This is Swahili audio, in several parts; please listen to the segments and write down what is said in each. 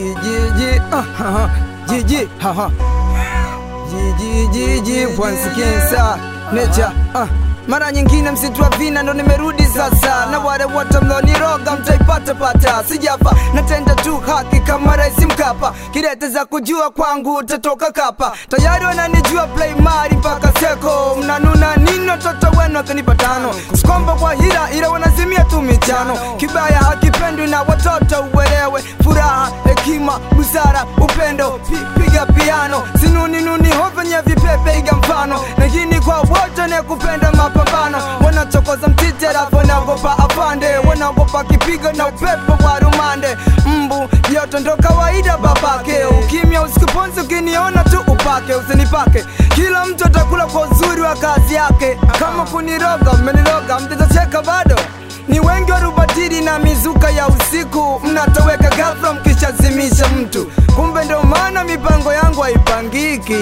Jiji, ah, ha, ha. Jiji, ha, ha. Jiji, jiji, once again, sir. Nature, ah. Mara nyingine msitu wa vina ndo nimerudi sasa, na wale wote mloniroga mtaipata pata, sijafa natenda tu haki kama Rais Mkapa, kirete za kujua kwangu utatoka kapa, tayari wananijua play mari mpaka seko, mnanuna nini watoto wenu wakinipa tano, sikomba kwa hila ila wanazimia tu michano, kibaya hakipendwi na watoto uelewe, furaha, hekima, busara, upendo, pi, piga piano, sinuni nuni hovenye vipepe iga mfano, lakini kwa wote ne kupenda mapambano, wanachokoza mtiti alafu wanaogopa afande, wanaogopa kipigo na upepo wa rumande, mbu joto ndo kawaida babake, ukimya usikuponzi, ukiniona tu upake, usinipake, kila mtu atakula kwa uzuri wa kazi yake, kama kuniroga mmeniroga, mtacheka bado ni wengi warubatiri na mizuka ya usiku, mnatoweka ghafla mkishazimisha mtu, kumbe ndo maana mipango yangu haipangiki.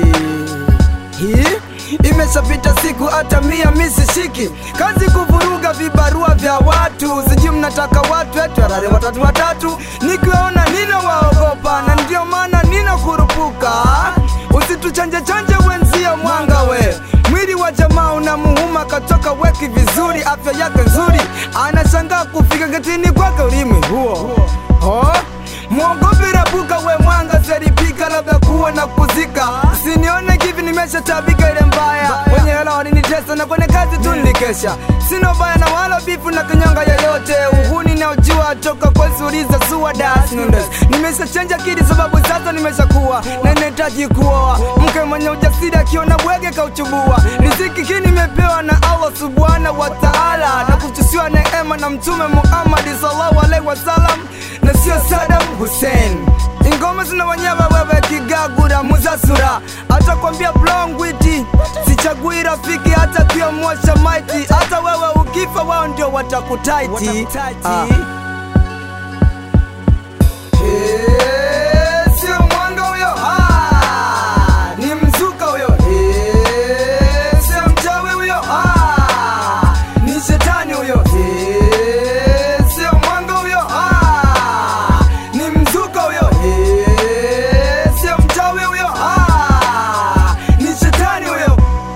Hii imeshapita siku hata mia misishiki, kazi kuvuruga vibarua vya watu, sijui mnataka watu eti warare watatu watatu, nikiwaona nina waogopa, na ndio maana nina kurupuka. Usituchanje chanje wenzio mwanga we mwili wa jamaa unamuhuma katoka weki vizuri, afya yake nzuri, anashangaa kufika getini kwake ulimi huo oh. Mwogope rabuka we mwanga seripika, labda kuwa na kuzika, sinione kivi nimesha tabika ile mbaya, wenye hela walinitesa na kwenye kazi tu nilikesha, sina baya na wala bifu na kinyonga yoyote, uhuni na ujua toka kwa suriza suwa das nundes, nimesha chenja kidi sababu sasa nimeshakuwa na nahitaji kuoa mke mwenye ujasiri, akiona bwege kauchubua, riziki hii nimepewa na Allah subhanahu wa ta'ala, na kuchusiwa neema na mtume Muhammad sallallahu alaihi wasallam na sio Saddam Hussein. Ingoma zina wanyama wewe kigagura muzasura, atakwambia blongwiti, sichagui rafiki hata pia mwasha maiti, hata wewe ukifa wao ndio watakutaiti. Ah. Eh, sio mwanga huyo, ah, ni mzuka huyo. Eh, sio mchawi huyo, ah, ni shetani huyo. Eh, sio mwanga huyo, ah, ni mzuka huyo. Eh, sio mchawi huyo, ah, ni shetani huyo.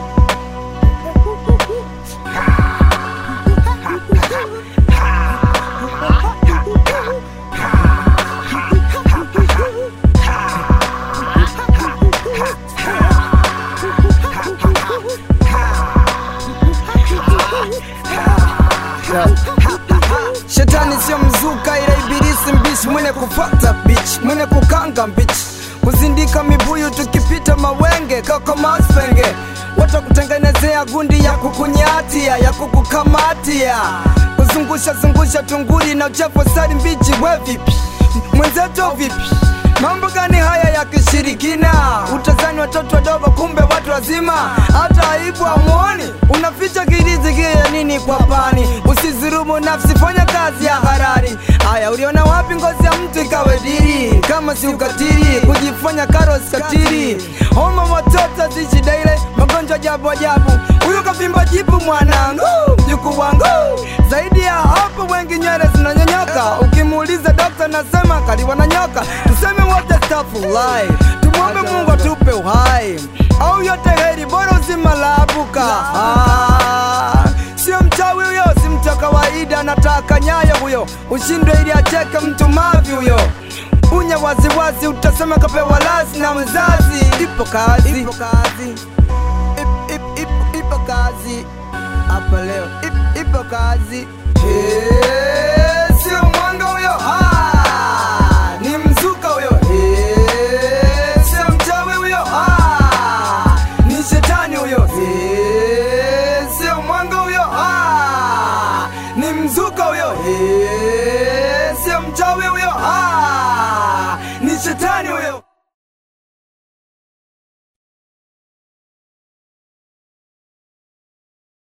Shetani sio mzuka, ila ibilisi mbishi, mwenye kupata bitch, mwenye kukanga bitch, kuzindika mibuyu tukipita mawenge kako masfenge, watakutengenezea gundi ya kukunyatia ya kukukamatia, kuzungusha zungusha tunguri na uchafu wa sari mbichi. We vipi mwenzetu, vipi? Mambo gani haya ya kishirikina? Utazani watoto wadogo, kumbe watu wazima. Hata aibu amuoni, unaficha kiriziki ya nini kwa pani? Usizirumu nafsi, fanya kazi ya harari. Haya, uliona wapi ngozi ya mtu ikawe diri? Kama si ukatiri, kujifanya karos katiri. Homa watoto zishi daile, magonjwa ajabu ajabu. Huyu kavimba jipu mwanangu, mjukuu wangu. Zaidi ya hapo, wengi nywele zinanyonyoka. Ukimuuliza dokta, nasema kaliwa na nyoka. Tuseme wote stafulai, tumwombe Mungu atupe uhai, au yote heri, bora uzima laabuka. Ah, sio mchawi huyo, si mtu wa kawaida, anataka nyayo huyo, ushindwe ili acheke mtu mavi huyo unya waziwazi, utasema kapewa lazi na mzazi. Ipo kazi, ipo kazi, Ip, ip, ip, ipo kazi hapa leo, Ip, ipo kazi